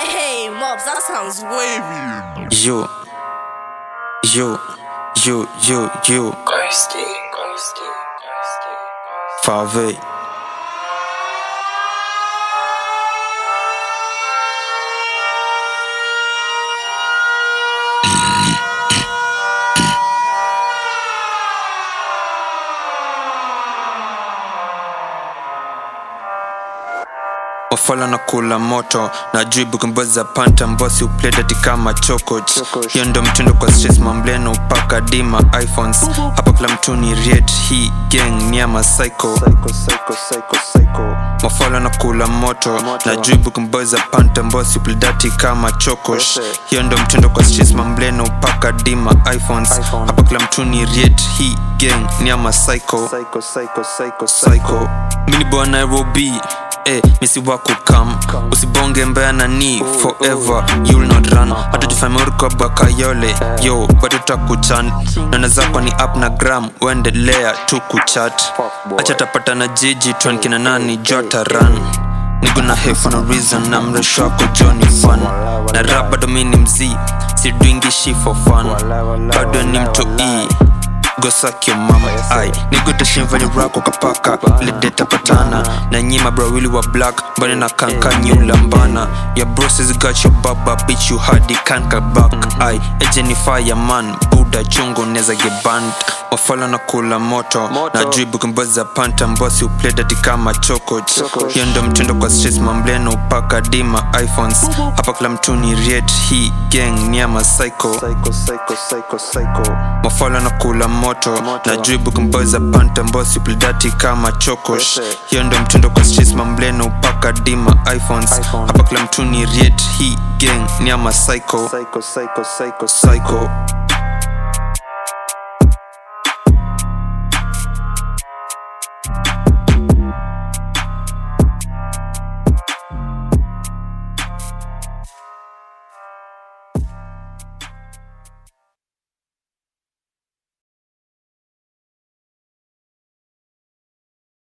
Hey, Mobs, that sounds wavy. Yo, yo, yo, yo, yo, Ghosty, ghosty, ghosty, ghosty. Fave. wafala na kula moto na juu bukumboza panta mbosi upledati kama chokoch hiyo ndo mtindo kwa stress mambleno upaka dima iphones hapa kila mtu ni riet hii gang ni ama psycho mafala na kula moto na juu bukumboza panta mbosi upledati kama chokosh hiyo ndo mtindo kwa stress mambleno upaka dima iphones hapa kila mtu ni riet hii gang ni ama psycho psycho mini boy nairobi Eh, misi wako kam usibonge mbaya nani forever you'll not run hata jufamoriko bakayole yo bado takuchan nana zako ni up na gram uendelea tu kuchat acha tapata na jiji twankina nani jota run nigo na he for no reason na mresho wako joni fun na rap bado mi ni mzii sidwingishi for fun bado ni mto e go suck your mama ai nigoteshimvani rako kapaka lideta patana na nyima brawili wa black mbani na kanka nyulambana your broses got your baba bitch you hardy can't cut back ai ejenify ya man buda chungo neza geband wafala na kula moto, na juu bukumboza panta mbosi upledati kama chokoch hiyo ndo mtindo kwa stress mambleno upaka dima iphones hapa kila mtu ni riet hii gang ni ama psycho mafala na kula moto, na juu bukumboza panta mbosi upledati kama chokosh hiyo ndo mtindo kwa stress mambleno upaka dima iphones hapa kila mtu ni riet hii gang ni ama psycho psycho